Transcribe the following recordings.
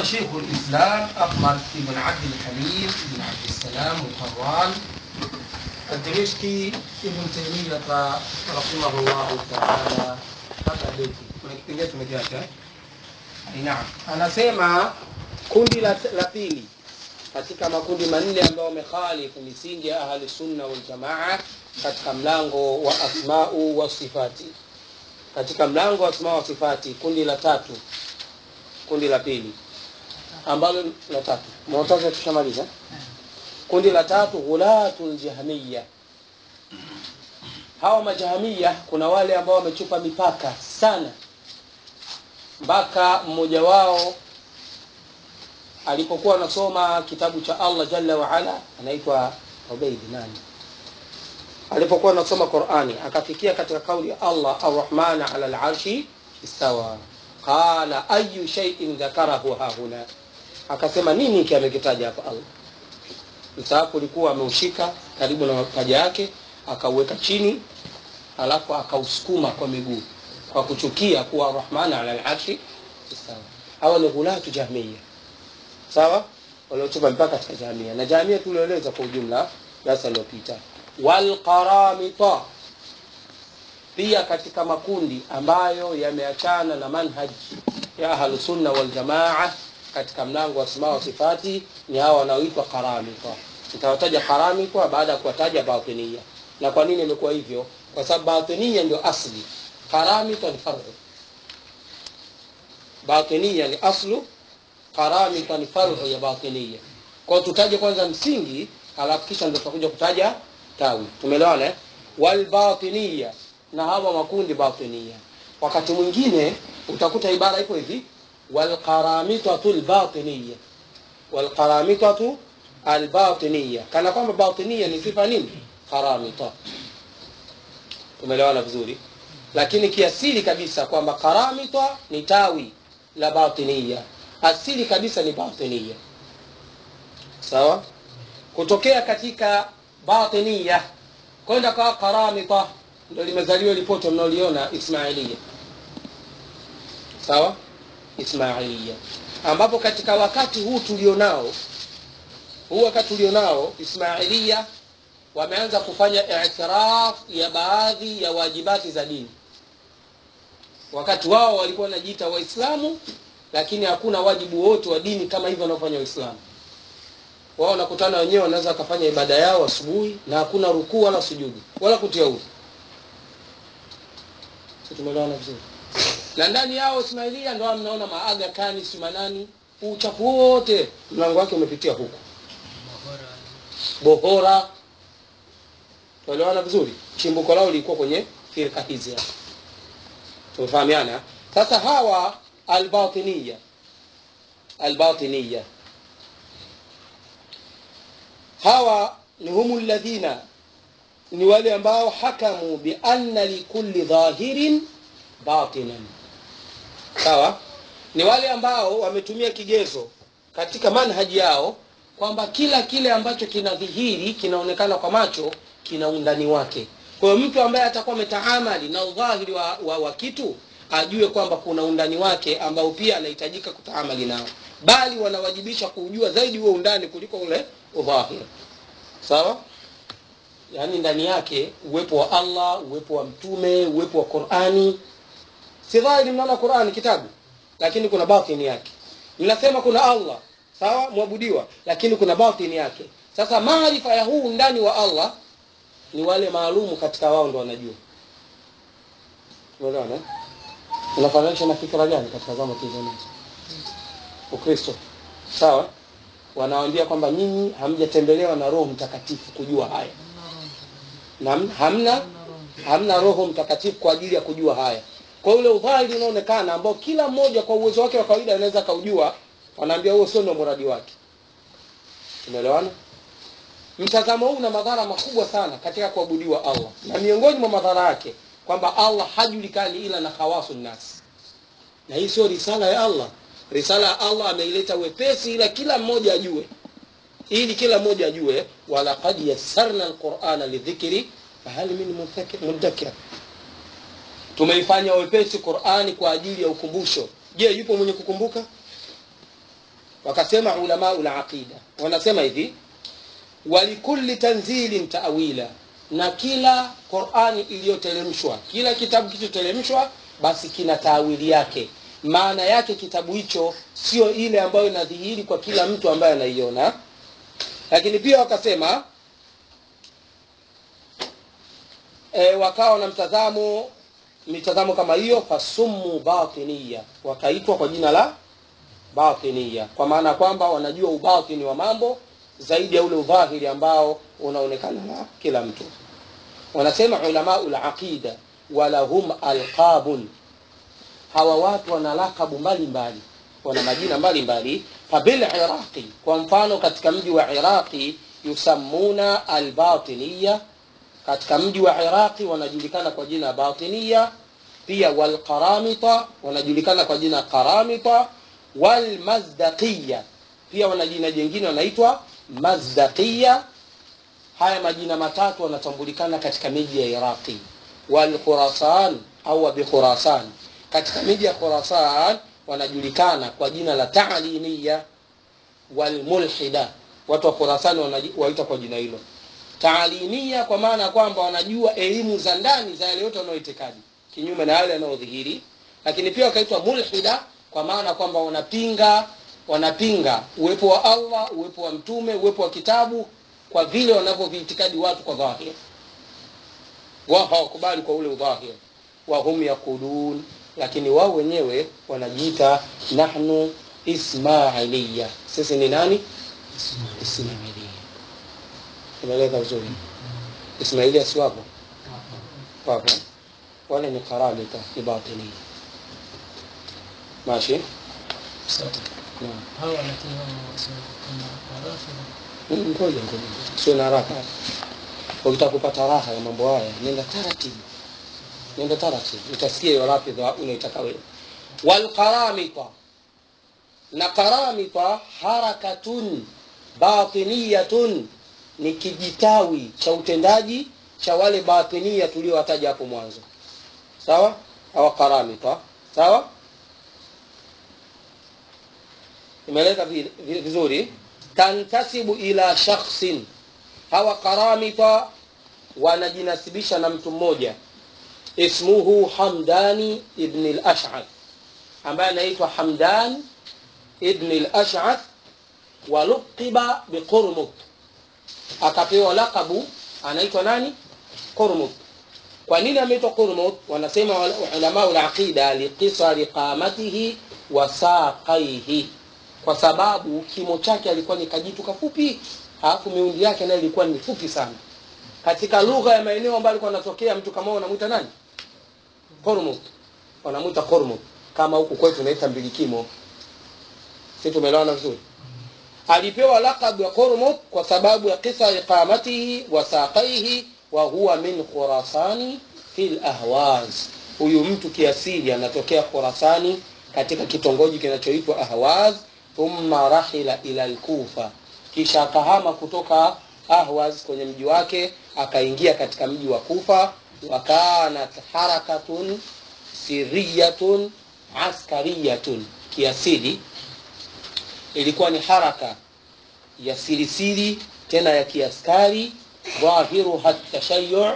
شيخ الإسلام أحمد بن عبد الحليم بن عبد السلام الحران الدمشقي ابن تيمية رحمه الله تعالى hapa beti kuna kipengele tumekiacha eh? naam anasema kundi la, la pili katika makundi manne ambayo wamekhalifu misingi ya ahli sunna wal jamaa katika mlango wa asmau wa sifati katika mlango wa asmau wa sifati kundi la tatu kundi la pili ambalo la tatu mwanataza tushamaliza kundi la tatu ghulatul jahmiya hawa majahamia kuna wale ambao wamechupa mipaka sana mpaka mmoja wao alipokuwa anasoma kitabu cha Allah jalla wa ala anaitwa Ubaid nani alipokuwa anasoma Qur'ani akafikia katika kauli ya Allah Ar-Rahman ala al-arshi istawa qala ayu shay'in dhakarahu hahuna akasema nini hiki amekitaja hapa Allah msaafu ulikuwa ameushika karibu na paja yake akauweka chini alafu akausukuma kwa miguu kwa kuchukia kuwa Rahman ala al-arshi istawa hawa ni ghulatu jahmiya sawa waliotupa mpaka katika jamia na jamia tulioeleza kwa ujumla darasa lililopita walqaramita pia katika makundi ambayo yameachana na manhaj ya ahlus sunna wal jamaa katika mlango wa asma wa sifati ni hawa wanaoitwa qaramita nitawataja qaramita baada ya kuwataja batinia na kwa nini imekuwa hivyo kwa sababu batinia ndio asli qaramita ni faru batinia ni aslu qaramita ni faru ya batinia kwa tutaje kwanza msingi alafu kisha ndio tutakuja kutaja tawi tumeelewana eh walbatinia na hawa makundi batinia wakati mwingine utakuta ibara iko hivi walqaramitatu albatinia walqaramitatu albatinia kana kwamba batinia ni sifa nini qaramita tumeelewana vizuri lakini kiasili kabisa kwamba qaramita ni tawi la batinia asili kabisa ni batinia sawa kutokea katika batinia kwenda kwa qaramita ndio limezaliwa lipoto mnaoliona ismailia sawa ismailia ambapo katika wakati huu tulionao huu wakati tulionao ismailia wameanza kufanya i'tiraf ya baadhi ya wajibati za dini wakati wao walikuwa wanajiita waislamu lakini hakuna wajibu wote wa dini kama hivyo wanaofanya waislamu wao wanakutana wenyewe wanaweza wakafanya ibada yao asubuhi na hakuna rukuu wala sujudi wala kutia udhu tumeelewana vizuri na ndani yao ismailia ndio mnaona maaga kani simanani uchafu wote mlango wake umepitia huko bohora tuelewana vizuri chimbuko lao lilikuwa kwenye firka hizi hapa tumefahamiana sasa hawa albatiniya albatiniya hawa ni humu alladhina ni wale ambao hakamu bi anna likulli dhahirin batinan sawa ni wale ambao wametumia kigezo katika manhaji yao kwamba kila kile ambacho kinadhihiri kinaonekana kwa macho kina undani wake kwa hiyo mtu ambaye atakuwa ametaamali na udhahiri wa, wa, wa kitu ajue kwamba kuna undani wake ambao pia anahitajika kutaamali nao bali wanawajibisha kuujua zaidi huo undani kuliko ule udhahiri sawa yaani ndani yake uwepo wa Allah uwepo wa mtume uwepo wa Qur'ani si dhahiri mnaona Qur'ani kitabu lakini kuna batini yake mnasema kuna Allah sawa mwabudiwa lakini kuna batini yake sasa maarifa ya huu ndani wa Allah ni wale maalumu katika wao ndo wanajua unaelewana unafananisha na fikra gani katika zama hizo Ukristo sawa wanawaambia kwamba nyinyi hamjatembelewa na Roho Mtakatifu kujua haya na hamna hamna Roho Mtakatifu kwa ajili ya kujua haya kwa ule udhahiri unaonekana ambao kila mmoja kwa uwezo wake wa kawaida anaweza kaujua wanaambia huo sio ndo mradi wake umeelewana mtazamo huu una madhara makubwa sana katika kuabudiwa Allah na miongoni mwa madhara yake kwamba Allah hajulikani ila na khawasu nas na hii sio risala ya Allah risala ya Allah ameileta wepesi ila kila mmoja ajue ili kila mmoja ajue walaqad yassarna alqur'ana lidhikri fahal min mudakkir tumeifanya wepesi Qur'ani kwa ajili ya ukumbusho je yupo mwenye kukumbuka wakasema ulamau laqida wanasema hivi walikulli tanzilin taawila na kila qurani iliyoteremshwa kila kitabu kilichoteremshwa basi kina taawili yake maana yake kitabu hicho sio ile ambayo inadhihiri kwa kila mtu ambaye anaiona lakini pia wakasema e, wakawa na mtazamo mitazamo kama hiyo fasummu batiniya wakaitwa kwa jina la batiniya kwa maana kwamba wanajua ubatini wa mambo zaidi ya ule udhahiri ambao unaonekana na kila mtu wanasema ulamau laqida walahum alqabun hawa watu wana lakabu mbalimbali wana majina mbalimbali fabil iraqi kwa mfano katika mji wa iraqi yusammuna albatiniya katika mji wa iraqi wanajulikana kwa jina batiniya pia walqaramita wanajulikana kwa jina qaramita walmazdaqiya pia wana jina jingine wanaitwa mazdaqiya haya majina matatu wanatambulikana katika miji ya iraqi walkhurasan au bikhurasan katika miji ya khurasan wanajulikana kwa jina la taalimiya walmulhida watu wa khurasan waita kwa jina hilo taalimia kwa maana ya kwamba wanajua elimu za ndani za yale yote wanaoitikadi kinyume na yale yanayodhihiri lakini pia wakaitwa mulhida kwa maana kwamba wanapinga wanapinga uwepo wa allah uwepo wa mtume uwepo wa kitabu kwa vile wanavyoviitikadi watu kwa dhahir wao hawakubali kwa ule udhahir wahum yaqulun lakini wao wenyewe wanajiita nahnu ismailiya sisi ni nani ismailia imeleka vizuri ismailia si wapo wapo wale ni karamita ni batinia ماشي نعم hawa lakini wao kama Rafidha ngoja ngoja sio na haraka ukitaka kupata raha ya mambo haya nenda taratibu nenda taratibu utasikia hiyo rafidha unaitaka wewe walqaramita na qaramita harakatun batiniyatun ni kijitawi cha utendaji cha wale batinia tuliowataja hapo mwanzo sawa hawa qaramita sawa imeleka vi- vi- vizuri tantasibu ila shakhsin hawa qaramita wanajinasibisha na mtu mmoja ismuhu hamdani ibn al-ash'ath ambaye anaitwa hamdan ibn al-ash'ath waluqiba biqurmut akapewa lakabu anaitwa nani qurmut kwa nini ameitwa qurmut wanasema ulama al-aqida liqisari qamatihi wa saqaihi kwa sababu kimo chake alikuwa ni kajitu kafupi alafu miundi yake nayo ilikuwa ni fupi sana katika lugha ya maeneo ambayo alikuwa anatokea mtu kama huyo unamwita nani kormut wanamwita kormut kama huku kwetu naita mbilikimo si tumeelewana vizuri alipewa laqab ya kormut kwa sababu ya kisa iqamatihi wa saqaihi wa huwa min khurasani fil ahwaz huyu mtu kiasili anatokea khurasani katika kitongoji kinachoitwa ahwaz thumma rahila ila alkufa kisha akahama kutoka ahwaz kwenye mji wake akaingia katika mji wa kufa wa kanat harakatun siriyatun askariyatun kiasili ilikuwa ni haraka ya sirisiri tena ya kiaskari dhahiruha tashayu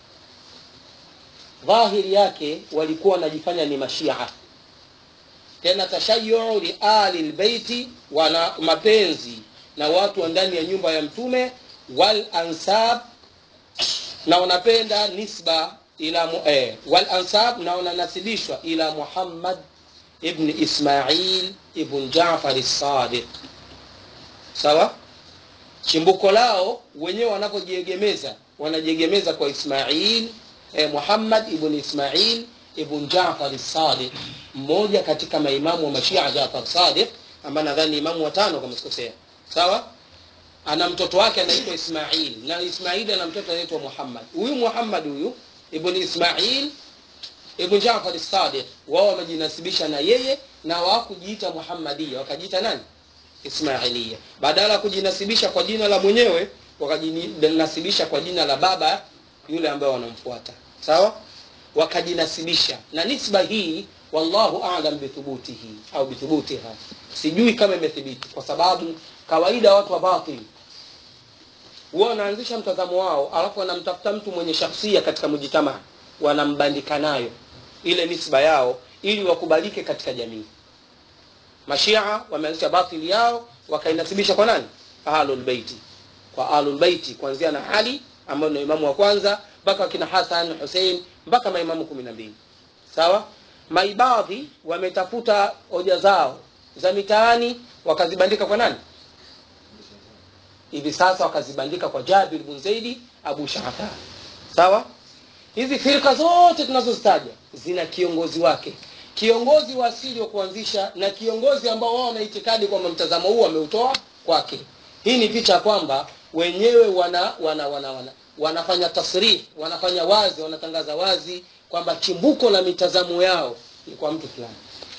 dhahiri yake walikuwa wanajifanya ni mashia tena tashayu li ali lbeiti wana mapenzi na watu wa ndani ya nyumba ya mtume wal ansab na wanapenda nisba ila mu, eh, wal ansab na wananasibishwa ila muhammad ibn ismail ibn jafar sadiq sawa chimbuko lao wenyewe wanapojiegemeza wanajiegemeza kwa ismail eh, muhammad ibn ismail ibn jafar sadiq mmoja katika maimamu wa mashia jafar sadiq ambaye nadhani imamu watano kama sikosea sawa ana mtoto wake anaitwa ismail na ismail ana mtoto anaitwa muhammad huyu muhammad huyu ibn ismail ibn jafar sadiq wao wamejinasibisha na yeye na wakujiita muhammadia wakajiita nani ismailia badala ya kujinasibisha kwa jina la mwenyewe wakajinasibisha kwa jina la baba yule ambaye wanamfuata sawa wakajinasibisha na nisba hii wallahu alam bithubutihi au bithubutiha sijui kama imethibiti kwa sababu kawaida watu wa batil huwa wanaanzisha mtazamo wao alafu wanamtafuta mtu mwenye shakhsia katika mujitamaa wanambandika nayo ile nisba yao ili wakubalike katika jamii mashia wameanzisha batili yao wakainasibisha kwa nani ahlulbeiti kwa ahlulbeiti kuanzia na ali ambayo ndio imamu wa kwanza mpaka wakina hasan husein mpaka maimamu kumi na mbili sawa maibadhi wametafuta hoja zao za mitaani wakazibandika kwa nani hivi sasa wakazibandika kwa jabir bin zaidi abu shahata sawa hizi firka zote tunazozitaja zina kiongozi wake kiongozi wa asili wa kuanzisha na kiongozi ambao wao wanaitikadi kwamba mtazamo huu wameutoa kwake hii ni picha ya kwamba wenyewe wana, wana, wana, wana wanafanya tasrih wanafanya wazi wanatangaza wazi kwamba chimbuko la mitazamo yao ni kwa mtu fulani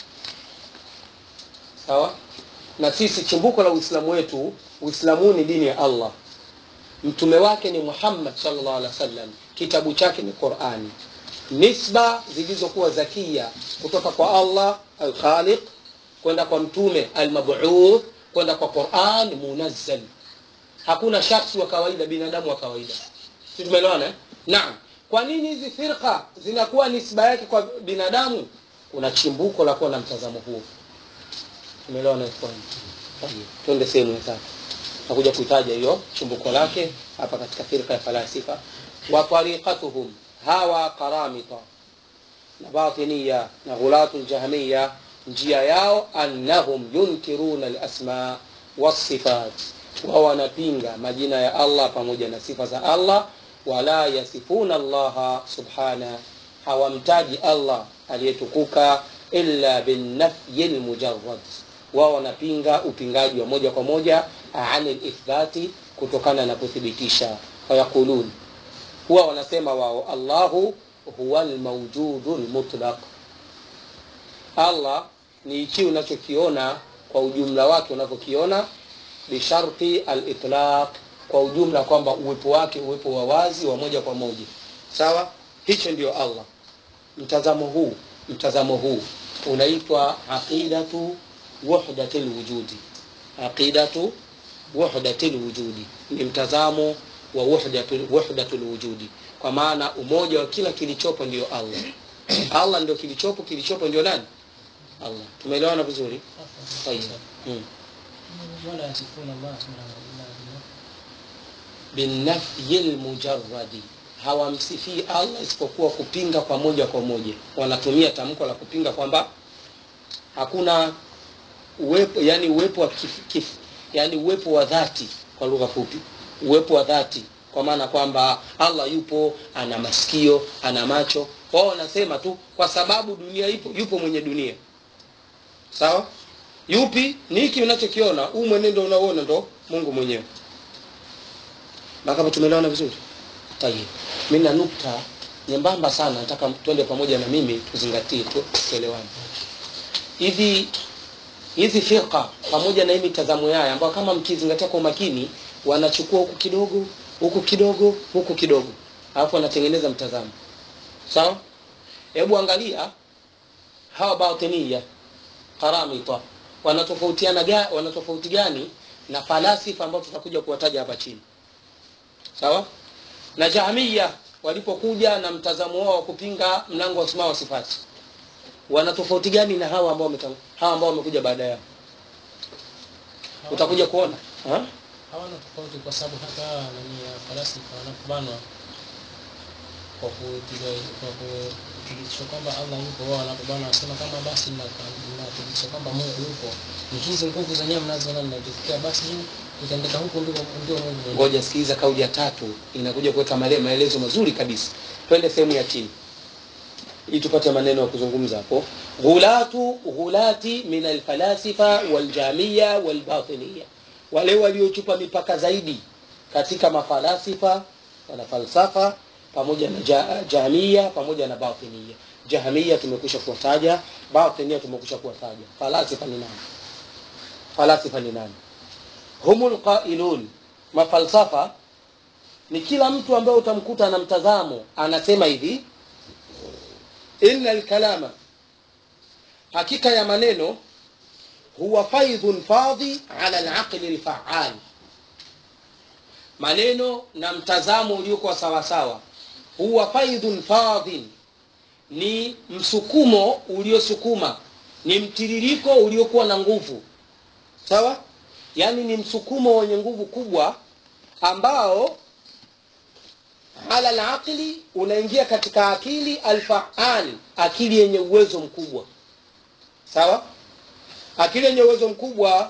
sawa na sisi chimbuko la uislamu wetu uislamu ni dini ya allah mtume wake ni muhammad sallallahu alaihi wasallam kitabu chake ni qurani nisba zilizokuwa zakia kutoka kwa allah alkhaliq kwenda kwa mtume almabuth kwenda kwa quran munazzal hakuna shakhsi wa kawaida binadamu wa kawaida si tumeelewana eh? naam kwa nini hizi firqa zinakuwa nisba yake kwa binadamu kuna chimbuko la kuwa na mtazamo huo tumeelewana ikhwani Tayeb, twende sehemu ya tatu takuja kuitaja hiyo chimbuko lake hapa katika firqa ya falasifa wa tariqatuhum hawa qaramita na batiniya na ghulatu ljahmiya njia yao annahum yunkiruna alasma wasifat wao wanapinga majina ya allah pamoja na sifa za allah wala yasifuna allaha subhana hawamtaji allah aliyetukuka illa binnafyi lmujarad wao wanapinga upingaji wa moja kwa moja ani lithbati kutokana na kuthibitisha wayaqulun huwa wanasema wao allahu huwa lmaujudu lmutlaq allah ni hichi unachokiona kwa ujumla wake unavyokiona bisharti alitlaq kwa ujumla kwamba uwepo wake uwepo wa wazi wa moja kwa moja sawa hicho ndio allah mtazamo huu mtazamo huu unaitwa aqidatu wahdati lwujudi aqidatu wahdati lwujudi ni mtazamo wa wahdatu wahdatu lwujudi kwa maana umoja wa kila kilichopo ndio allah allah ndio kilichopo kilichopo ndio nani allah tumeelewana vizuri Tayeb. mm. ولا يصفون الله سبحانه إلا بالله binafyi lmujaradi hawamsifii allah isipokuwa kupinga kwa moja kwa moja wanatumia tamko la kupinga kwamba hakuna uwepo yani uwepo wa kif, kif, yani uwepo wa dhati kwa lugha fupi uwepo wa dhati kwa maana kwamba allah yupo ana masikio ana macho wao wanasema tu kwa sababu dunia ipo yupo mwenye dunia sawa yupi ni hiki unachokiona huu mwenendo unaoona ndo mungu mwenyewe mpaka hapo tumeelewana vizuri tayib mi na nukta nyembamba sana nataka twende pamoja na mimi tuzingatie tu, tuelewane hivi hizi firqa pamoja na hii mitazamo yao ambayo kama mkizingatia kwa umakini wanachukua huku kidogo huku kidogo huku kidogo alafu wanatengeneza mtazamo sawa hebu angalia hawa batiniya karamita wanatofautiana ga, wanatofauti gani na falasifa ambao tutakuja kuwataja hapa chini sawa na jahmiya walipokuja na mtazamo wao wa kupinga mlango wa asma wa sifati wana tofauti gani na hawa ambao wametang- hawa ambao wamekuja baada yao utakuja kuona ha? hawana tofauti kwa sababu hata nani ya falasifa wanapobanwa kwa kupiga kwa kuthibitisha kwamba Allah yupo, wao wanapobanwa wanasema kama basi mnathibitisha kwamba Mungu yupo, ni hizi nguvu zenyewe mnazoona mnajifikia, basi hii itaendeka huku ndio ndio Mungu mwenyewe. ngoja sikiliza kauli ya tatu inakuja kuweka male- maelezo mazuri kabisa twende sehemu ya chini ili tupate maneno ya kuzungumza hapo ghulatu ghulati min alfalasifa waljamia walbatiniya wale waliochupa mipaka zaidi katika mafalasifa wana falsafa pamoja na ja, jamia pamoja na batinia jahmia tumekwisha kuwataja batinia tumekwisha kuwataja falasifa ni nani falasifa ni nani humul qailun mafalsafa ni kila mtu ambaye utamkuta na mtazamo anasema hivi inna lkalama hakika ya maneno huwa faidhun fadhi ala alaqli alfaal maneno na mtazamo uliokuwa sawasawa huwa faidhun fadhin ni msukumo uliosukuma ni mtiririko uliokuwa na nguvu sawa yaani ni msukumo wenye nguvu kubwa ambao ala alaqli unaingia katika akili alfaal akili yenye uwezo mkubwa sawa akili yenye uwezo mkubwa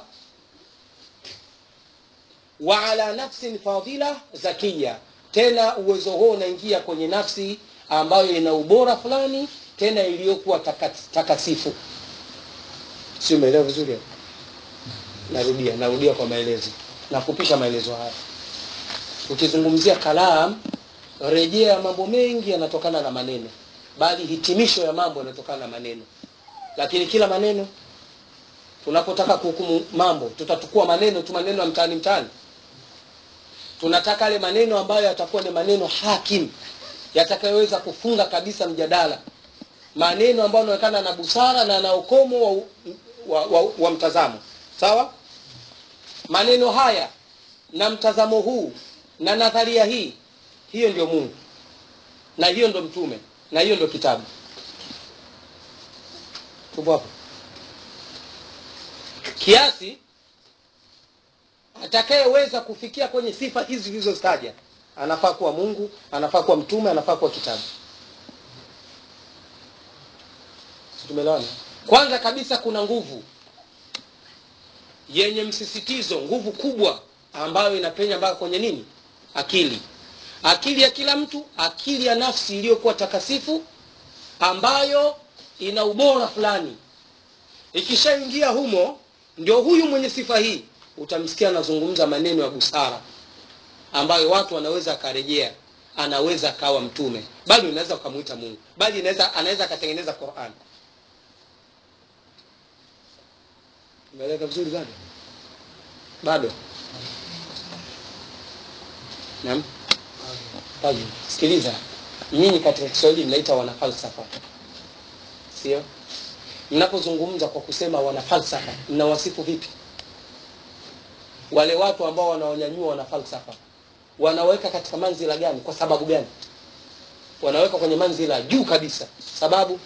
wa ala nafsin fadila zakia tena uwezo huo unaingia kwenye nafsi ambayo ina ubora fulani tena iliyokuwa taka- takasifu si umeelewa vizuri hapo? narudia narudia kwa maelezo na kupisha maelezo haya ukizungumzia kalam rejea mambo mengi yanatokana na maneno bali hitimisho ya mambo yanatokana na maneno lakini kila maneno tunapotaka kuhukumu mambo tutatukua maneno tu maneno ya mtaani mtaani tunataka yale maneno ambayo yatakuwa ni maneno hakim yatakayoweza kufunga kabisa mjadala maneno ambayo yanaonekana na busara na na ukomo wa, wa, wa, wa mtazamo sawa maneno haya na mtazamo huu na nadharia hii hiyo ndio mungu na hiyo ndo mtume na hiyo ndo kitabu tupo hapo kiasi atakayeweza kufikia kwenye sifa hizi zilizozitaja anafaa kuwa mungu anafaa kuwa mtume anafaa kuwa kitabu Si tumeelewana kwanza kabisa kuna nguvu yenye msisitizo nguvu kubwa ambayo inapenya mpaka kwenye nini akili akili ya kila mtu akili ya nafsi iliyokuwa takasifu ambayo ina ubora fulani ikishaingia humo ndio huyu mwenye sifa hii utamsikia anazungumza maneno ya busara ambayo watu wanaweza akarejea anaweza akawa mtume bali unaweza ukamwita mungu bali inaweza anaweza akatengeneza quran umeeleka vizuri bado bado naam Taji, sikiliza nyinyi katika kiswahili mnaita wanafalsafa sio mnapozungumza kwa kusema wanafalsafa mnawasifu vipi wale watu ambao wanaonyanyua wanafalsafa wanaweka katika manzila gani kwa sababu gani wanaweka kwenye manzila juu kabisa sababu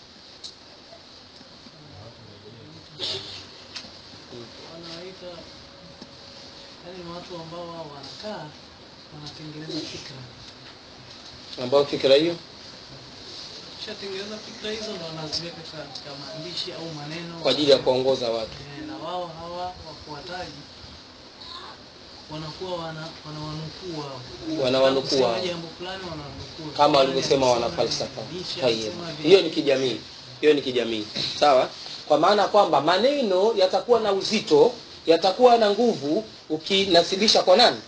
wanawaita yani ni watu ambao wao wanakaa wanatengeneza fikra ambao fikira hiyo kishatengeneza fikra hizo ndo wanaziweka katika maandishi au maneno kwa ajili ya kuongoza watu Eh, na wao hawa wafuataji wanakuwa wana wanawanukuu wao Wanawanukuu Kusema wao. jambo fulani wananukuu kama Fulani walivyosema alisema wanafalsafa hivi, Nietzsche Tayyib. alisema hivi. hiyo ni kijamii hiyo ni kijamii sawa kwa maana kwamba maneno yatakuwa na uzito yatakuwa na nguvu ukinasibisha kwa nani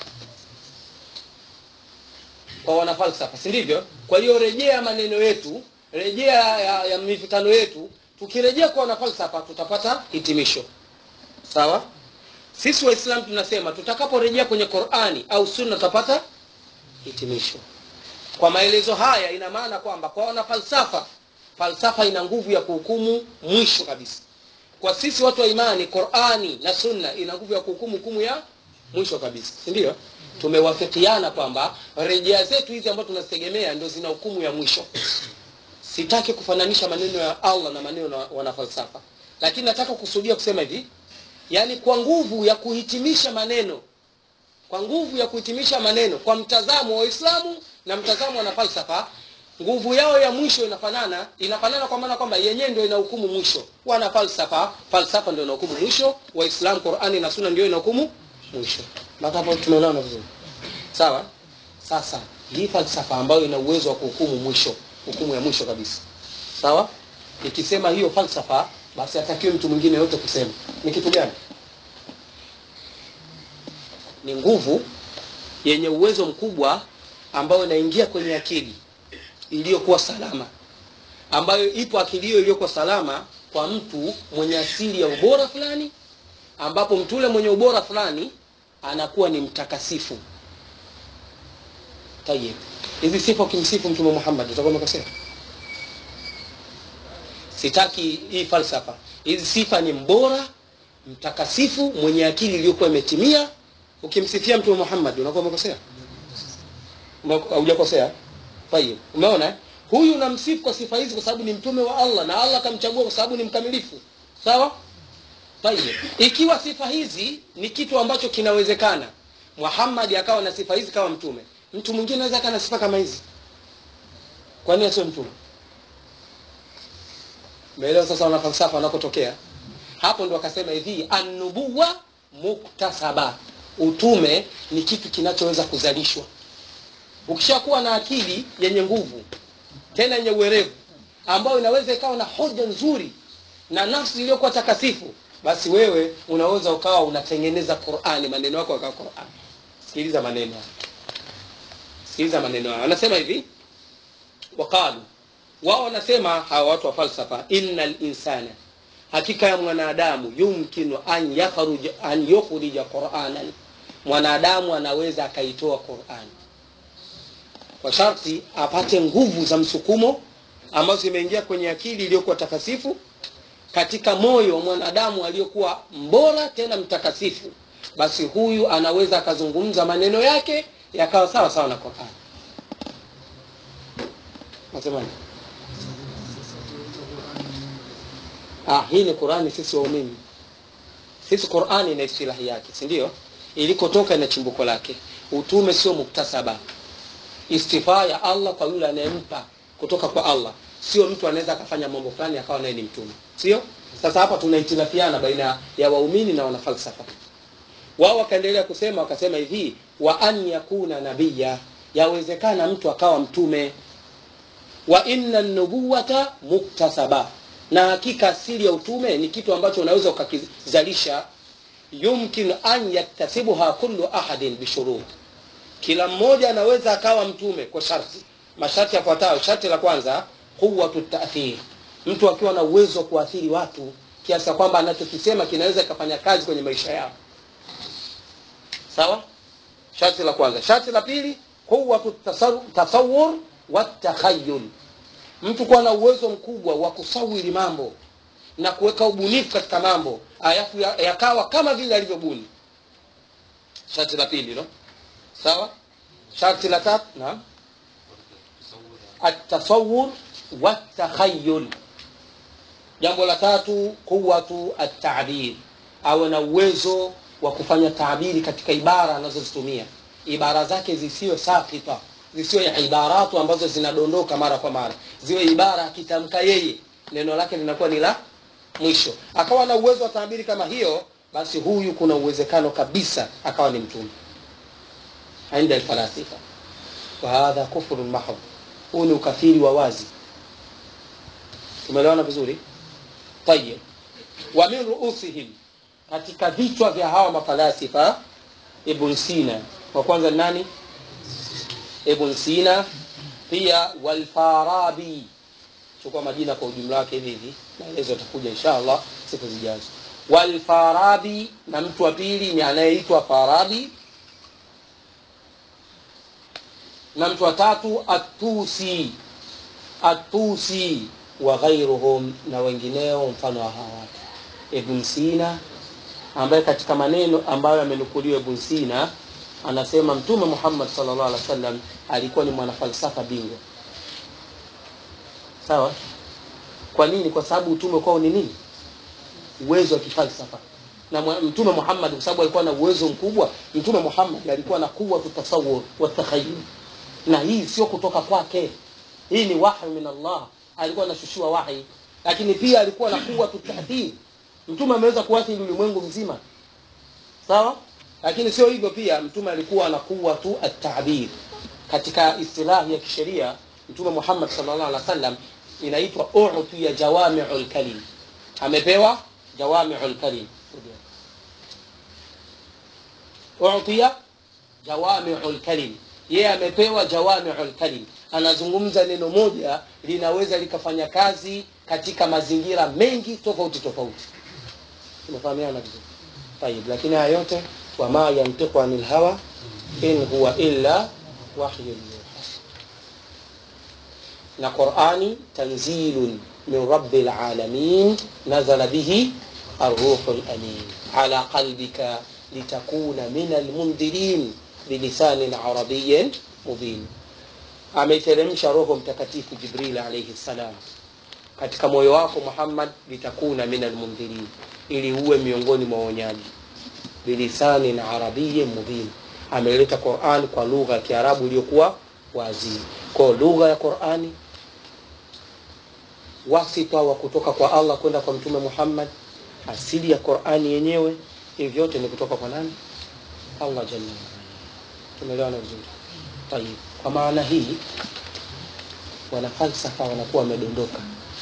kwa wanafalsafa si ndivyo kwa hiyo rejea maneno yetu rejea ya, ya mivutano yetu tukirejea kwa wanafalsafa tutapata hitimisho sawa sisi waislamu tunasema tutakaporejea kwenye qurani au sunna tutapata hitimisho kwa maelezo haya ina maana kwamba kwa wana falsafa falsafa ina nguvu ya kuhukumu mwisho kabisa kwa sisi watu wa imani qurani na sunna ina nguvu ya kuhukumu hukumu ya mwisho kabisa si ndio tumewafikiana kwamba rejea zetu hizi ambazo tunazitegemea ndio zina hukumu ya mwisho sitaki kufananisha maneno ya allah na maneno ya wanafalsafa lakini nataka kusudia kusema hivi yaani kwa nguvu ya kuhitimisha maneno kwa nguvu ya kuhitimisha maneno kwa mtazamo wa Uislamu na mtazamo wa falsafa nguvu yao ya mwisho inafanana inafanana kwa maana kwamba yenyewe ndio inahukumu mwisho wana falsafa falsafa ndio inahukumu mwisho waislamu qurani na sunna ndio inahukumu mwisho mpaka hapo tumeelewana vizuri sawa sasa hii falsafa ambayo ina uwezo wa kuhukumu mwisho hukumu ya mwisho kabisa sawa ikisema hiyo falsafa basi hatakiwi mtu mwingine yote kusema ni kitu gani ni nguvu yenye uwezo mkubwa ambayo inaingia kwenye akili iliyokuwa salama ambayo ipo akili hiyo iliyokuwa salama kwa mtu mwenye asili ya ubora fulani ambapo mtu ule mwenye ubora fulani anakuwa ni mtakasifu tayeb hizi sifa ukimsifu mtume muhammad utakuwa umekosea sitaki hii falsafa hizi sifa ni mbora mtakasifu mwenye akili iliyokuwa imetimia ukimsifia mtume muhammad unakuwa umekosea Ume- haujakosea tayib umeona eh? huyu unamsifu kwa sifa hizi kwa sababu ni mtume wa allah na allah akamchagua kwa sababu ni mkamilifu sawa tayib ikiwa sifa hizi ni kitu ambacho kinawezekana muhammad akawa na sifa hizi kama mtume mtu mwingine anaweza akawa na sifa kama hizi kwa nini asiwe mtume umeelewa sasa wanafalsafa wanakotokea hapo ndo wakasema hivi annubuwa muktasaba utume ni kitu kinachoweza kuzalishwa ukishakuwa na akili yenye nguvu tena yenye uwerevu ambayo inaweza ikawa na hoja nzuri na nafsi iliyokuwa takatifu basi wewe unaweza ukawa unatengeneza qurani maneno yako yakawa qurani sikiliza maneno haya sikiliza maneno haya wanasema hivi waqalu wao wanasema hawa watu wa falsafa inna linsana hakika ya mwanadamu yumkinu an yakhruj an yukhrija quranan mwanadamu anaweza akaitoa qurani kwa sharti apate nguvu za msukumo ambazo zimeingia kwenye akili iliyokuwa takasifu katika moyo wa mwanadamu aliyokuwa mbora tena mtakasifu basi huyu anaweza akazungumza maneno yake yakawa sawa sawa na qurani nasemaje ah, hii ni qurani sisi waumini sisi qurani ina istilahi yake si ndio ilikotoka ina chimbuko lake utume sio muktasaba istifaa ya allah kwa yule anayempa kutoka kwa allah sio mtu anaweza akafanya mambo fulani akawa naye ni mtume sio sasa hapa tunahitilafiana baina ya waumini na wanafalsafa wao wakaendelea kusema wakasema hivi wa an yakuna nabiya yawezekana mtu akawa mtume wa inna nubuwata muktasaba na hakika asili ya utume ni kitu ambacho unaweza ukakizalisha yumkin an yaktasibuha kullu ahadin bishurut kila mmoja anaweza akawa mtume kwa sharti masharti yafuatayo sharti la kwanza quwatu ta'thir mtu akiwa na uwezo wa kuathiri watu kiasi ya kwamba anachokisema kinaweza kikafanya kazi kwenye maisha yao sawa sharti la kwanza sharti la pili quwatu tasawur wa takhayyul mtu kuwa na uwezo mkubwa wa kusawiri mambo na kuweka ubunifu katika mambo alafu ya- yakawa kama vile alivyobuni sharti la pili no sawa sharti la tatu naam التصور والتخيل jambo la tatu quwatu at-ta'bir awe na uwezo wa kufanya taabiri katika ibara anazozitumia ibara zake zisiwe sakita zisiwe ibaratu ambazo zinadondoka mara kwa mara ziwe ibara akitamka yeye neno lake linakuwa ni la mwisho akawa na uwezo wa taabiri kama hiyo basi huyu kuna uwezekano kabisa akawa ni mtume عند الفلاسفة وهذا كفر محض huu ni ukafiri wa wazi tumeelewana vizuri tayib wa min ruusihim katika vichwa vya hawa mafalasifa ibn sina wa kwanza ni nani ibn sina pia walfarabi chukua majina kwa ujumla wake hivi hivi maelezo yatakuja inshallah siku zijazo walfarabi na mtu wa pili ni anayeitwa farabi na mtu wa tatu atusi atusi wa ghairuhum na wengineo mfano wa hawa watu ibn sina ambaye katika maneno ambayo amenukuliwa ibn sina anasema mtume muhammad sallallahu alaihi wasallam alikuwa ni mwanafalsafa bingwa sawa kwa nini kwa sababu utume kwao ni nini uwezo wa kifalsafa na mwa- mtume muhammad kwa sababu alikuwa na uwezo mkubwa mtume muhammad alikuwa na kuwa tutasawur wa takhayul na hii sio kutoka kwake hii ni wahi min allah alikuwa anashushiwa wahi lakini pia alikuwa na kuwa tutathiri mtume ameweza kuathiri ulimwengu mzima sawa lakini sio hivyo pia mtume alikuwa na kuwa tu at-ta'bir katika istilahi ya kisheria mtume Muhammad sallallahu alaihi wasallam inaitwa u'tiya jawami'ul kalim amepewa jawami'ul kalim u'tiya jawami'ul kalim yeye amepewa jawami'ul kalim anazungumza neno moja linaweza likafanya kazi katika mazingira mengi tofauti tofauti tumefahamiana vizuri طيب lakini haya yote wama yantiqu anil hawa in huwa illa wahyun yuha na qurani tanzilun min rabbil alamin nazala bihi arruhul amin ala qalbika litakuna min almundhirin bilisanin arabiyin mubin ameiteremsha roho mtakatifu jibril alaihi salam katika moyo wako muhammad litakuna min almundhirin ili uwe miongoni mwa waonyaji bilisanin arabiyin mubin ameleta quran kwa lugha ya kiarabu iliyokuwa wazi kwao lugha ya qurani wasifa wa kutoka kwa allah kwenda kwa mtume muhammad asili ya qurani yenyewe hivi vyote ni kutoka kwa nani allah jalla waala tumeelewana vizuri tayib kwa maana hii wanafalsafa wanakuwa wamedondoka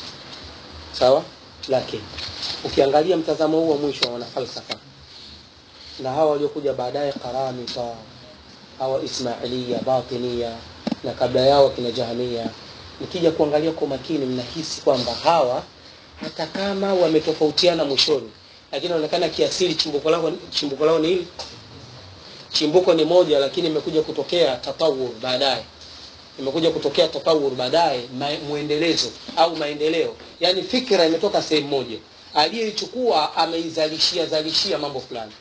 sawa lakini ukiangalia mtazamo huu wa mwisho wa wanafalsafa na hawa waliokuja baadaye karamita hawa ismailia batinia na kabla yao kina jahamia nikija kuangalia kwa makini mnahisi kwamba hawa hata kama wametofautiana mwishoni lakini inaonekana kiasili chimbuko lao chimbuko lao ni hili chimbuko ni moja lakini imekuja kutokea tatawur baadaye imekuja kutokea tatawur baadaye mwendelezo au maendeleo yaani fikra imetoka sehemu moja aliyeichukua ameizalishia zalishia mambo fulani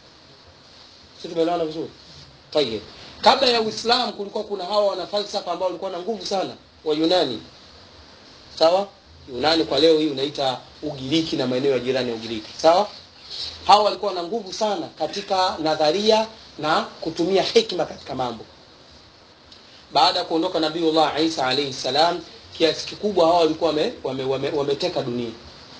si tumeelewana vizuri tayeb kabla ya uislamu kulikuwa kuna hawa wanafalsafa ambao walikuwa na nguvu sana wa yunani sawa yunani kwa leo hii unaita ugiriki na maeneo ya jirani ya ugiriki sawa hawa walikuwa na nguvu sana katika nadharia na kutumia hikma katika mambo baada ya kuondoka nabiullah isa alaihi salam kiasi kikubwa hawa walikuwa wameteka wame, wame, wame dunia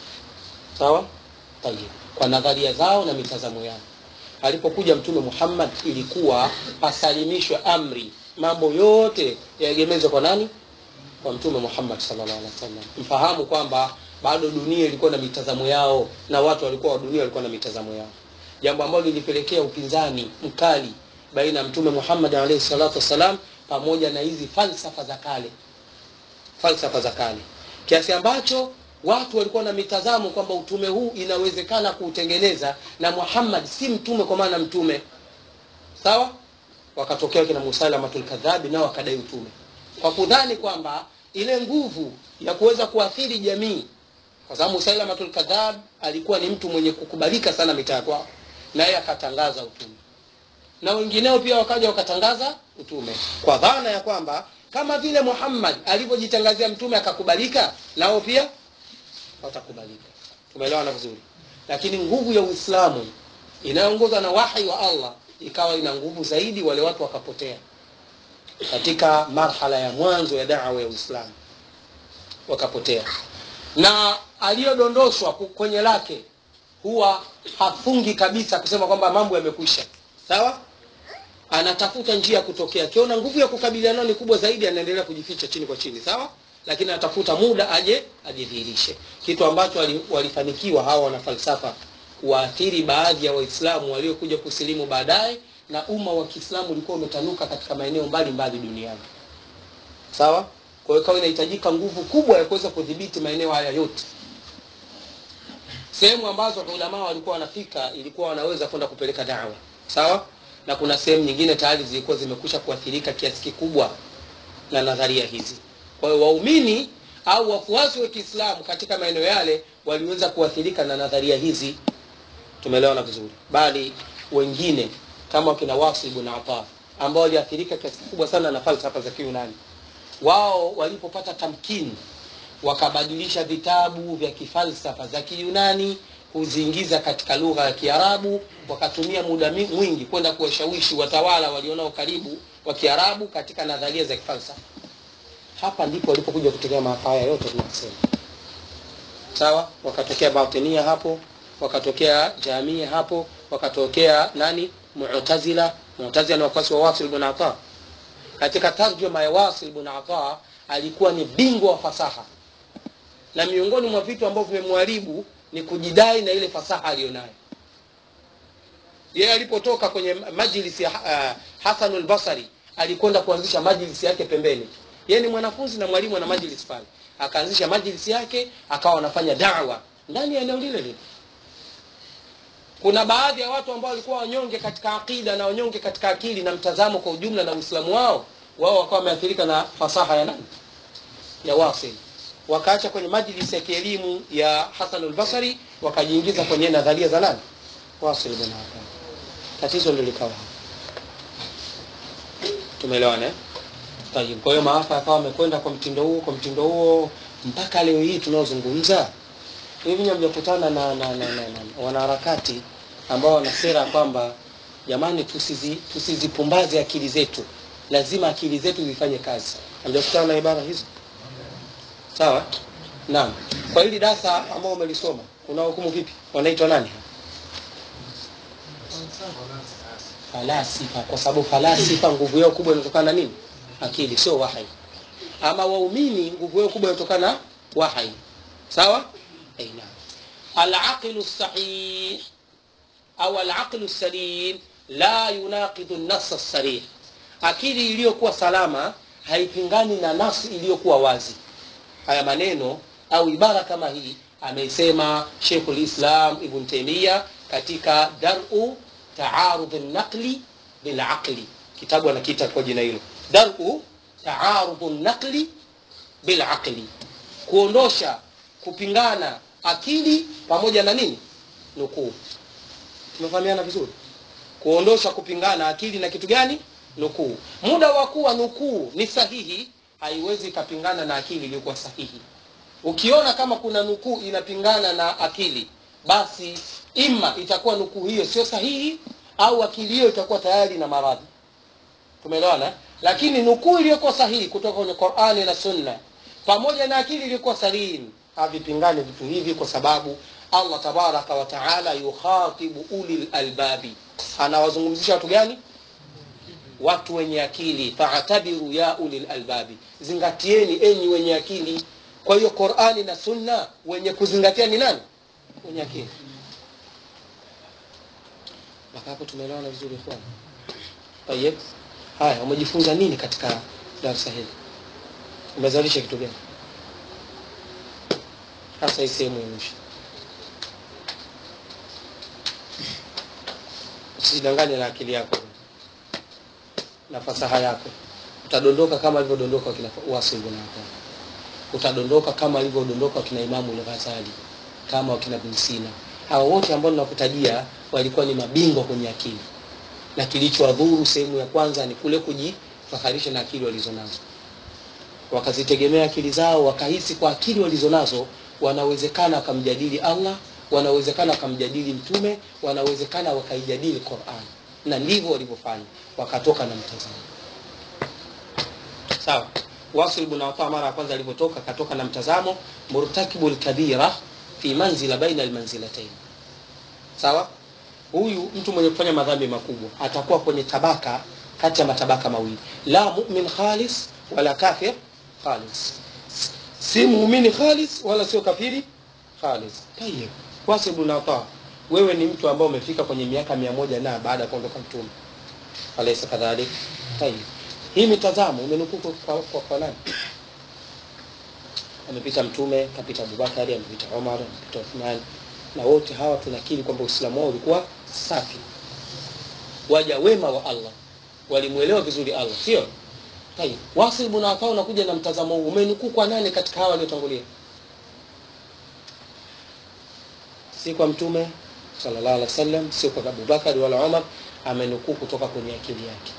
sawa tayeb kwa nadharia zao na mitazamo yao alipokuja mtume muhammad ilikuwa pasalimishwe amri mambo yote yaegemezwe kwa nani kwa mtume muhammad sallallahu alaihi wasallam mfahamu kwamba bado dunia ilikuwa na mitazamo yao na watu walikuwa wa dunia walikuwa na mitazamo yao jambo ambalo lilipelekea upinzani mkali baina ya mtume muhammad alaihi salatu wassalam pamoja na hizi falsafa za kale falsafa za kale kiasi ambacho watu walikuwa na mitazamo kwamba utume huu inawezekana kuutengeneza na muhammad si mtume kwa maana mtume sawa wakatokea kina musalamatul kadhabi nao wakadai utume kwa kudhani kwamba ile nguvu ya kuweza kuathiri jamii kwa sababu musalamatul kadhab alikuwa ni mtu mwenye kukubalika sana mitaa kwao naye akatangaza utume na wengineo pia wakaja wakatangaza utume kwa dhana ya kwamba kama vile muhammad alivyojitangazia mtume akakubalika nao pia watakubalika tumeelewana vizuri lakini nguvu ya uislamu inayoongozwa na wahi wa allah ikawa ina nguvu zaidi wale watu wakapotea katika marhala ya mwanzo ya dawa ya uislamu wakapotea na aliyodondoshwa kwenye lake huwa hafungi kabisa kusema kwamba mambo yamekwisha sawa anatafuta njia ya kutokea akiona nguvu ya kukabiliana ni kubwa zaidi anaendelea kujificha chini kwa chini sawa lakini anatafuta muda aje ajidhihirishe kitu ambacho walifanikiwa hawa wanafalsafa kuwaathiri baadhi ya waislamu waliokuja kusilimu baadaye na umma wa kiislamu ulikuwa umetanuka katika maeneo mbalimbali duniani sawa kwa hiyo ikawa inahitajika nguvu kubwa ya kuweza kudhibiti maeneo haya yote sehemu ambazo ulamaa walikuwa wanafika ilikuwa wanaweza kwenda kupeleka dawa sawa na kuna sehemu nyingine tayari zilikuwa zimekusha kuathirika kiasi kikubwa na nadharia hizi kwa hiyo waumini au wafuasi wa kiislamu katika maeneo yale waliweza kuathirika na nadharia hizi tumeelewana vizuri bali wengine kama wakina wasi ibn ata ambao waliathirika kiasi kikubwa sana na falsafa za kiunani wao walipopata tamkini wakabadilisha vitabu vya kifalsafa za kiyunani kuziingiza katika lugha ya kiarabu wakatumia muda mwingi kwenda kuwashawishi watawala walionao karibu wa kiarabu katika nadharia za kifalsafa hapa ndipo walipokuja kutokea maafa haya yote tunasema sawa wakatokea batinia hapo wakatokea jamia hapo wakatokea nani mu'tazila mu'tazila ni wafuasi wa wasil ibn ata katika tarjuma ya wasil ibn ata alikuwa ni bingwa wa fasaha na miongoni mwa vitu ambavyo vimemharibu ni kujidai na ile fasaha aliyonayo yeye alipotoka kwenye majlisi ya uh, Hasan al-Basri alikwenda kuanzisha majlisi yake pembeni yeye ni mwanafunzi na mwalimu ana majlisi pale akaanzisha majlisi yake akawa anafanya dawa ndani ya eneo lile lile kuna baadhi ya watu ambao walikuwa wanyonge katika akida na wanyonge katika akili na mtazamo kwa ujumla na uislamu wao wao wakawa wameathirika na fasaha ya nani ya wasil wakaacha kwenye majlisi ya kielimu ya Hasan al-Basri wakajiingiza kwenye nadharia za nani Wasil bin Ata tatizo ndio likawa hapo tumeelewana eh Tayib. Kwa hiyo maafa yakawa amekwenda kwa mtindo huo kwa mtindo huo mpaka leo hii tunaozungumza. Hivi nyinyi mjakutana na, na, na, na, na wanaharakati ambao wana sera kwamba jamani, tusizi tusizipumbaze akili zetu, lazima akili zetu zifanye kazi. Hamjakutana na ibara hizo? Sawa? Naam. Kwa hili darasa ambao umelisoma unahukumu vipi? Wanaitwa nani? Falasifa, kwa sababu falasifa nguvu yao kubwa inatokana na nini? Akili, sio wahai. Ama waumini nguvu yao kubwa inatokana na wahai. Sawa? Aina. Al-aqlu sahih au al-aqlu salim la yunaqidu an-nass as-sarih. Akili iliyokuwa salama haipingani na nafsi iliyokuwa wazi. Haya maneno au ibara kama hii ameisema Sheikhul Islam Ibn Taymiyyah katika Dar'u Ta'arud an-naqli bil aqli. Kitabu anakiita kwa jina hilo. Dar'u Ta'arud an-naqli bil aqli. Kuondosha kupingana akili pamoja na nini? Nukuu. Tumefahamiana vizuri? Kuondosha kupingana akili na kitu gani? Nukuu. Muda wa kuwa nukuu ni sahihi haiwezi ikapingana na akili iliyokuwa sahihi. Ukiona kama kuna nukuu inapingana na akili, basi ima itakuwa nukuu hiyo sio sahihi au akili hiyo itakuwa tayari na maradhi. Tumeelewana? Lakini nukuu iliyokuwa sahihi kutoka kwenye Qur'ani na Sunna pamoja na akili iliyokuwa salim havipingani vitu hivi, kwa sababu Allah tabaraka wa taala yukhatibu ulil albabi, anawazungumzisha watu gani? watu wenye akili faatabiru ya ulil albabi zingatieni enyi wenye akili kwa hiyo qurani na sunna wenye kuzingatia ni nani wenye akili mpaka hapo tumeelewana vizuri ikhwan tayeb haya umejifunza nini katika darasa hili umezalisha kitu gani hasa hii sehemu ya mwisho usidanganye na akili yako na fasaha yako utadondoka kama alivyodondoka kina Wasil bin Affan utadondoka kama alivyodondoka kina Imamu al-Ghazali kama wakina Ibn Sina hao wote ambao ninakutajia walikuwa ni mabingwa kwenye akili na kilichowadhuru sehemu ya kwanza ni kule kujifaharisha na akili walizonazo wakazitegemea akili zao wakahisi kwa akili walizonazo wanawezekana wakamjadili Allah wanawezekana wakamjadili mtume wanawezekana wakaijadili Qur'an na ndivyo walivyofanya wakatoka na mtazamo sawa Wasil ibn Affan mara ya kwanza alipotoka katoka na mtazamo murtakibul kabira fi manzila baina almanzilatayn sawa huyu mtu mwenye kufanya madhambi makubwa atakuwa kwenye tabaka kati ya matabaka mawili la mu'min khalis wala kafir khalis si muumini khalis wala sio kafiri khalis tayeb Wasil ibn Affan wewe ni mtu ambaye umefika kwenye miaka mia moja na baada ya kuondoka mtume alaysa kadhalik tayib hii mitazamo umenukuu kwa, kwa, kwa nani amepita mtume kapita Abubakari amepita Umar amepita Uthman na wote hawa tunakiri kwamba Uislamu wao ulikuwa safi waja wema wa Allah walimuelewa vizuri Allah sio tayib Wasil ibn Affan unakuja na mtazamo huu umenukuu kwa nani katika hawa waliotangulia si kwa mtume sallallahu alaihi wasallam sio kwa Abubakar wala Umar amenukuu kutoka kwenye akili yake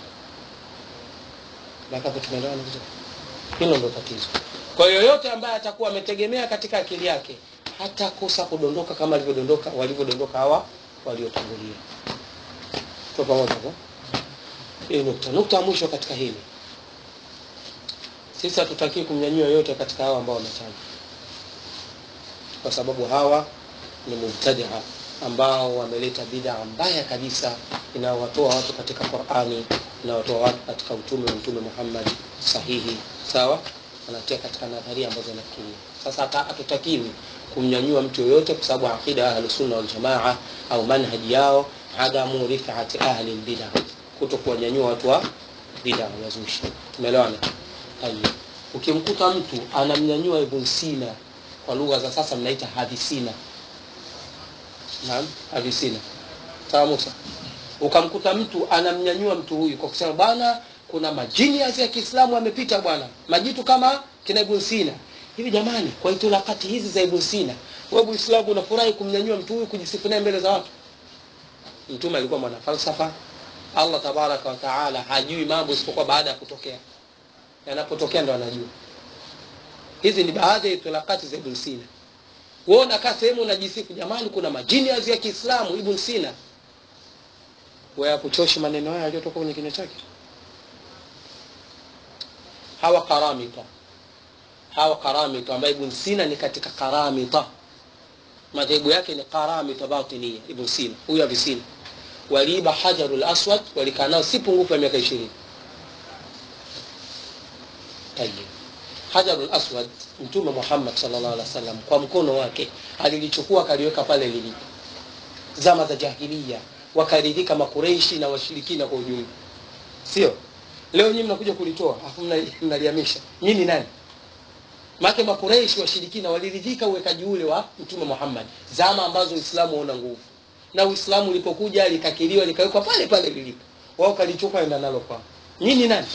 mpaka hapo tumeelewana vizuri hilo ndio tatizo kwa hiyo yoyote ambaye atakuwa ametegemea katika akili yake hata kosa kudondoka kama alivyodondoka walivyodondoka hawa waliotangulia kwa pamoja kwa hii nukta nukta ya mwisho katika hili sisi hatutaki kumnyanyua yote katika hawa ambao wametajwa kwa sababu hawa ni mubtadia ambao wameleta bid'a mbaya kabisa inayowatoa watu katika Qur'ani inawatoa watu katika utume wa Mtume Muhammad sahihi sawa wanatia katika nadharia ambazo nafikiria sasa hatutakiwi kumnyanyua mtu yoyote kwa sababu aqida ahlus sunna wal jamaa au manhaji yao adamu rifati ahli bid'a kuto kuwanyanyua watu wa bid'a wazushi tumeelewana tayeb ukimkuta mtu anamnyanyua Ibn Sina kwa lugha za sasa mnaita hadisina naam hadisina sawa Musa ukamkuta mtu anamnyanyua mtu huyu kwa kusema bwana kuna majini ya Kiislamu amepita bwana majitu kama kina Ibn Sina hivi jamani kwa itilafati hizi za ibn sina wewe muislamu unafurahi kumnyanyua mtu huyu kujisifu naye mbele za watu mtume alikuwa mwana falsafa allah tabaraka wa taala hajui mambo isipokuwa baada ya kutokea yanapotokea ndo anajua hizi ni baadhi ya itilafati za ibn sina wewe unakaa sehemu unajisifu jamani kuna majinias ya kiislamu ibn sina wewe hakuchoshi maneno haya yaliyotoka kwenye kinywa chake hawa karamita hawa karamita ambaye ibn sina ni katika karamita madhehebu yake ni karamita batinia ibn sina huyu avisina waliiba hajarul aswad walikaa nao si pungufu ya miaka ishirini tayib hajarul aswad mtume muhammad sallallahu alaihi wasallam kwa mkono wake alilichukua akaliweka pale lilipo zama za jahilia wakaridhika makureishi na washirikina kwa ujumla sio leo nyinyi mnakuja kulitoa afu mnalihamisha nyinyi nani make makureishi washirikina waliridhika uwekaji ule wa mtume muhammad zama ambazo uislamu hauna nguvu na uislamu ulipokuja likakiliwa likawekwa pale pale lilipo wao kalichukua enda nalo kwao nyinyi nani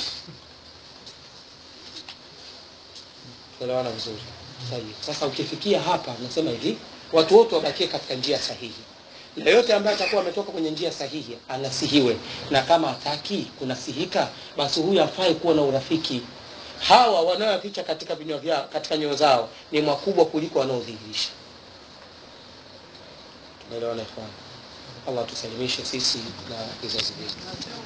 tuelewana vizuri sahihi sasa ukifikia hapa nasema hivi watu wote wabakie katika njia sahihi na yote ambaye atakuwa ametoka kwenye njia sahihi anasihiwe na kama hataki kunasihika basi huyu afai kuwa na urafiki hawa wanaoyaficha katika vinywa vyao katika nyoyo zao ni makubwa kuliko wanaodhihirisha tunaelewana ikhwan allah tusalimishe sisi na vizazi vyetu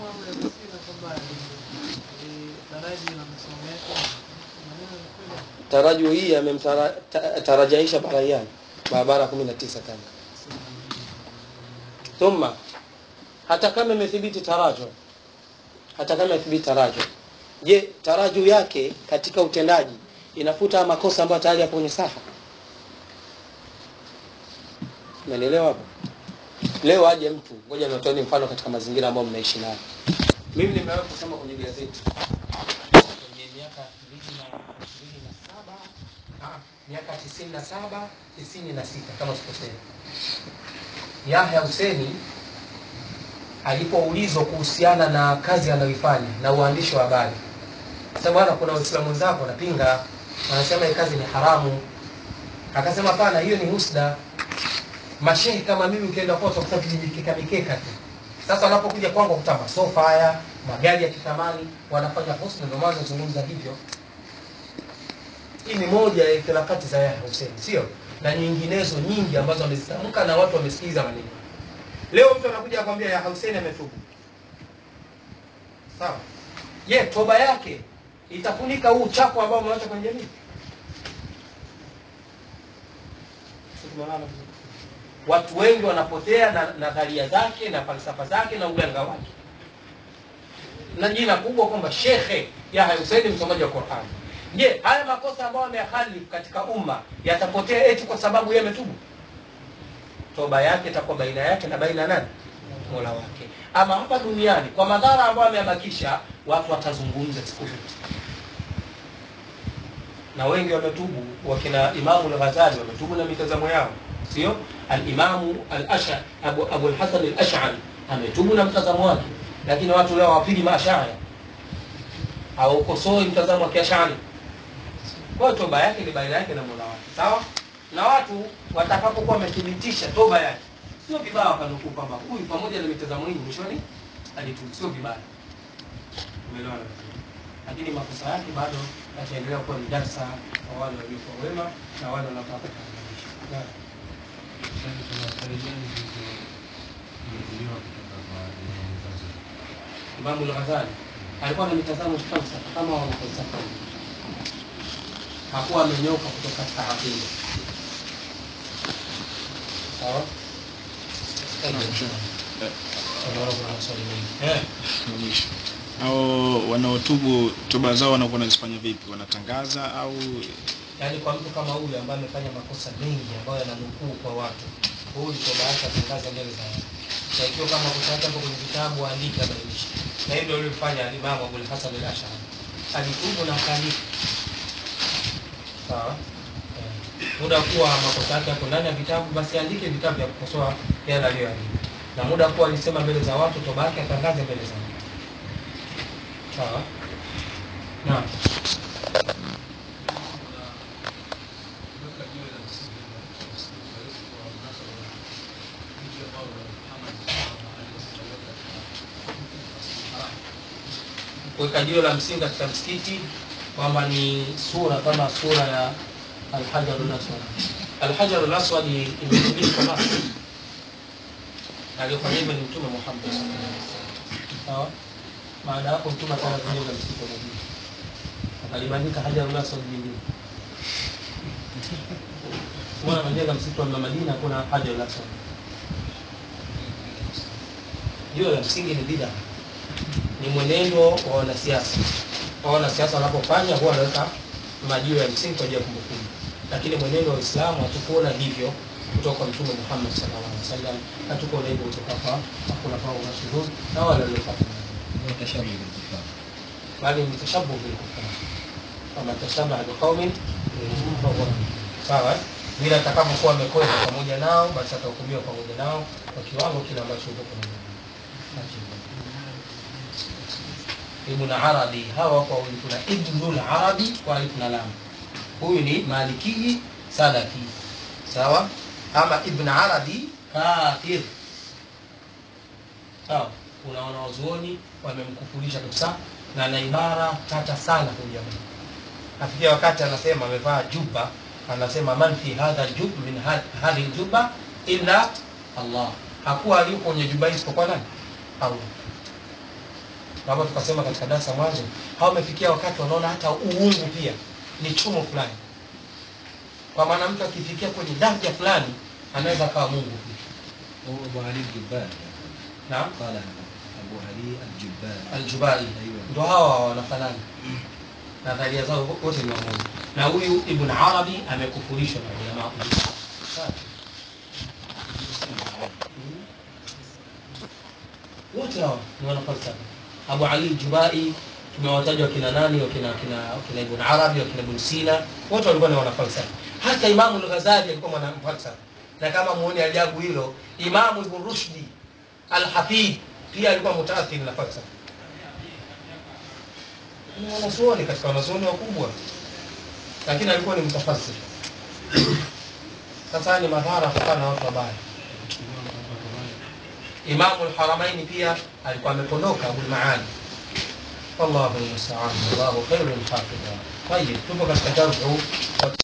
taraju hii amemtarajaisha baraiani barabara kumi na tisa tano thumma hata kama imethibiti tarajo hata kama imethibiti tarajo je taraju yake katika utendaji inafuta makosa ambayo tayari yapo kwenye safa umenielewa hapo leo aje mtu ngoja natoeni mfano katika mazingira ambayo mnaishi nayo mimi nimewahi kusoma kwenye gazeti kwenye miaka mbili na ishirini na saba ah, miaka tisini na saba tisini na sita kama sikosea yahya huseni alipoulizwa kuhusiana na kazi anayoifanya na uandishi wa habari sasa bwana kuna waislamu wenzako wanapinga wanasema hii kazi ni haramu akasema hapana hiyo ni husda mashehe kama mimi ukienda kwao utakuta vijimikeka mikeka tu sasa wanapokuja kwangu kuta masofa haya magari ya kithamani wanafanya husda ndio maana nazungumza hivyo hii ni moja ya itilafati za Yahya Hussein sio na nyinginezo nyingi ambazo wamezitamka na watu wamesikiliza maneno leo mtu anakuja akwambia Yahya Hussein ametubu sawa je toba yake itafunika huu uchafu ambao umeacha kwenye jamii watu wengi wanapotea na nadharia zake na falsafa zake na uganga wake na jina kubwa kwamba shekhe Yahya Hussein msomaji wa Qur'an je haya makosa ambayo amehalifu katika umma yatapotea eti kwa sababu yeye ametubu toba yake itakuwa baina yake na baina nani mola wake ama hapa duniani kwa madhara ambayo ameyabakisha watu watazungumza siku zote na wengi wametubu wakina imamu al-ghazali wametubu na mitazamo yao sio al-imamu al-asha abu, abu al-hasan al-ash'ari ametubu na mtazamo wake lakini watu leo hawapigi maashari haukosoi mtazamo wa kiashari kwa hiyo toba yake ni baina yake na mola wake sawa na watu watakapokuwa wamethibitisha toba yake sio vibaya wakanukuu kwamba huyu pamoja na mitazamo hii mwishoni alitubu sio vibaya umeelewana lakini makosa yake bado yataendelea kuwa ni darsa kwa wale waliokuwa wema na wale wanaotaka kurekebisha Naam. Imamu al-Ghazali alikuwa na mitazamo falsafa kama wana falsafa hakuwa amenyoka kutoka katika aqida sawa Tunaona kuna maswali mengi eh mwisho au wanaotubu toba zao wanakuwa wanazifanya vipi wanatangaza au yaani kwa mtu kama huyu ambaye amefanya makosa mengi ambayo yananukuu kwa watu huyu toba yake atangaza mbele za watu na ikiwa kama makosa yake hapo kwenye vitabu andike abainishe na hivyo alivyofanya alimamu abul hasan al ashari alitubu na akaandika sawa Eh, muda kuwa makosa yake hapo ndani ya vitabu basi andike vitabu vya kukosoa yale aliyoandika na muda kuwa alisema mbele za watu toba yake atangaze mbele za watu sawa naam kuweka jiwe la msingi katika msikiti kwamba ni sura kama sura ya alhajarul aswad alhajarul aswad imetumika kwa Masri aliyofanya hivyo ni mtume Muhammad sallallahu alaihi wasallam sawa baada ya hapo mtume akaanza kujenga msikiti wa Madina akalibandika hajarul aswad nyingine mwana anajenga msikiti wa Madina kuna hajarul aswad jiwe la msingi ni bid'a ni mwenendo wa wanasiasa wa wanasiasa wanapofanya huwa wanaweka majiwe ya msingi kwa ajili ya kumbukumbu lakini mwenendo wa Uislamu hatukuona hivyo kutoka kwa Mtume Muhammad sallallahu alaihi wasallam, hatukuona hivyo kutoka kwa hakuna kwa mashuhuri na wale waliofuata bali ni tashabuh bil kufar kama tashabaha biqaumin fahuwa sawa eh? vile atakapokuwa amekwenda pamoja nao basi atahukumiwa pamoja nao kwa kiwango kile ambacho yuko pamoja nao Ibn Arabi hawa kwa wawili kuna Ibnul Arabi kwa alif na lam. Huyu ni Maliki Salafi. Sawa? Ama Ibn Arabi kafir. Sawa? Kuna wanawazuoni wamemkufurisha kabisa na ana ibara tata sana huyu jamaa. Afikia wakati anasema amevaa juba, anasema man fi hadha jub min had- hadhihi juba illa Allah. Hakuwa aliyo kwenye juba hii isipokuwa nani? Allah kama tukasema katika darasa mwanzo, hao wamefikia wakati wanaona hata uungu pia ni chumo fulani, kwa maana mtu akifikia kwenye daraja fulani anaweza akawa Mungu pia. هو أبو علي الجبال Naam, قال أبو علي الجبال Aljubai Aiyo. ndo hawa wanafanana, nadharia zao wote ni wamoja, na huyu Ibn Arabi amekufurishwa na ulama Sawa. wote hawa ni wanafalsafa. Abu Ali Jubai tumewataja wakina nani, wakina wakina wakina Ibn Arabi, wakina Ibn Sina, wote walikuwa ni wanafalsafa. Hata Imamu al-Ghazali alikuwa mwanafalsafa, na kama muone ajabu hilo, Imamu Ibn Rushdi al-Hafidh pia alikuwa mutaathiri na falsafa. Ni wanazuoni katika wanazuoni wakubwa, lakini alikuwa ni mtafasiri. Sasa haya ni madhara kutokana na watu wabaya. Imamu al-Haramaini pia alikuwa amepondoka Abul Maali. Wallahu almusta'an, wallahu khairul hafidha. Tayeb, tupo katika jarhu